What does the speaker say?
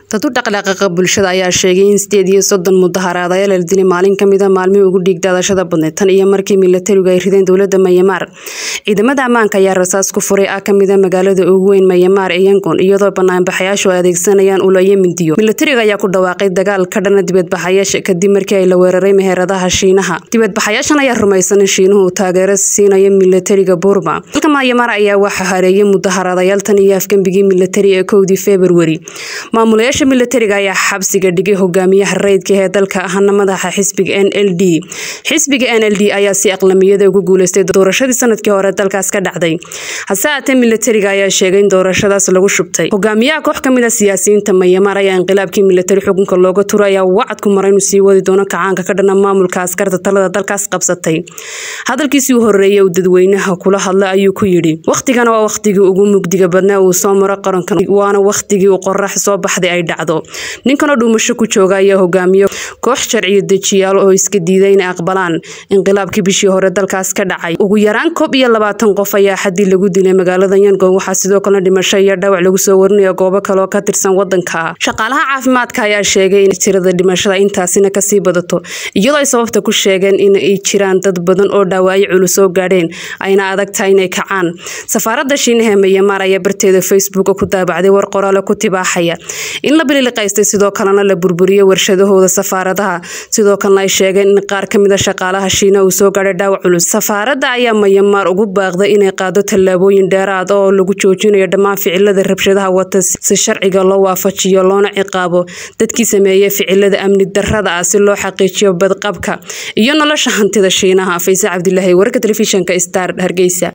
dad u dhaqdhaqaaqa bulshada ayaa sheegay in sideed iyo soddon mudaharaadayaal la dilay maalin kamid a maalmihii ugu dhiigdaadashada badneyd tan iyo markii milatarigu ay rideen dowlada mayamaar ciidamada ammaanka ayaa rasaas ku furay ah kamid a magaalada ugu weyn mayamaar ee yangon iyadoo banaanbaxayaashu ay adeegsanayaan ulo iyo mindiyo milatariga ayaa ku dhawaaqay dagaal ka dhana dibadbaxayaasha kadib markii ay la weeraray meheradaha shiinaha dibadbaxayaashan ayaa rumaysan in shiinuhu uu taageero siinayo milatariga burma dalka mayamaar ayaa waxaa hareeyay mudaharaadayaal tan iyo afgembigii milatari ee kowdii februari maamulayaasha milatariga ayaa xabsiga dhigay hogaamiyaha rayidka ee dalka ahna madaxa xisbiga n l d xisbiga n l d ayaa si aqlamiyada ugu guuleystay doorashadii sanadkii hore dalkaas ka dhacday hase haatee milatariga ayaa sheegay in doorashadaas lagu shubtay hogaamiyaha koox kamid a siyaasiyiinta mayamaar ayaa inqilaabkii milatari xukunka looga turay ayaa wacad ku maray inuu sii wadi doono kacaanka ka dhana maamulka askarta talada dalkaas qabsatay hadalkiisii u horeeyay uu dadweynaha kula hadla ayuu ku yidhi wakhtigana waa wakhtigii ugu mugdiga badnaa uu soo maro qarankan waana wakhtigii uu qorax soo baxday ay dhacdo ninkanoo dhuumasho ku jooga ayaa hogaamiyo koox sharciyo dejiyaal oo iska diiday inay aqbalaan inqilaabkii bishii hore dalkaas ka dhacay ugu yaraan koob iyo labaatan qof ayaa xadii lagu dilay magaalada yangon waxaa sidoo kalena dhimasho iyo dhaawac lagu soo warinaya goobo kaleoo ka tirsan wadanka shaqaalaha caafimaadka ayaa sheegay in tirada dhimashada intaasina kasii badato iyadoo ay sababta ku sheegeen in ay jiraan dad badan oo dhaawaayo culus soo gaadheen ayna adag tahay inay kacaan safaarada shiinaha ee mayamaar ayaa barteeda facebook ku daabacday war qoraale ku tibaaxaya in la bililiqaystay sidoo kalena la burburiyey warshadahooda safaaradaha sidoo kalena ay sheegeen in qaar kamid a shaqaalaha shiina uu soo gaadhay dhaawac culus safaarada ayaa mayamaar ugu baaqday inay qaado tallaabooyin dheeraad oo lagu joojinayo dhammaan ficilada rabshadaha wata si sharciga loo waafajiyo loona ciqaabo dadkii sameeyey ficilada amni darada ah si loo xaqiijiyo badqabka iyo nolosha hantida shiinaha fayse cabdilaahi warka telefishinka star hargeysa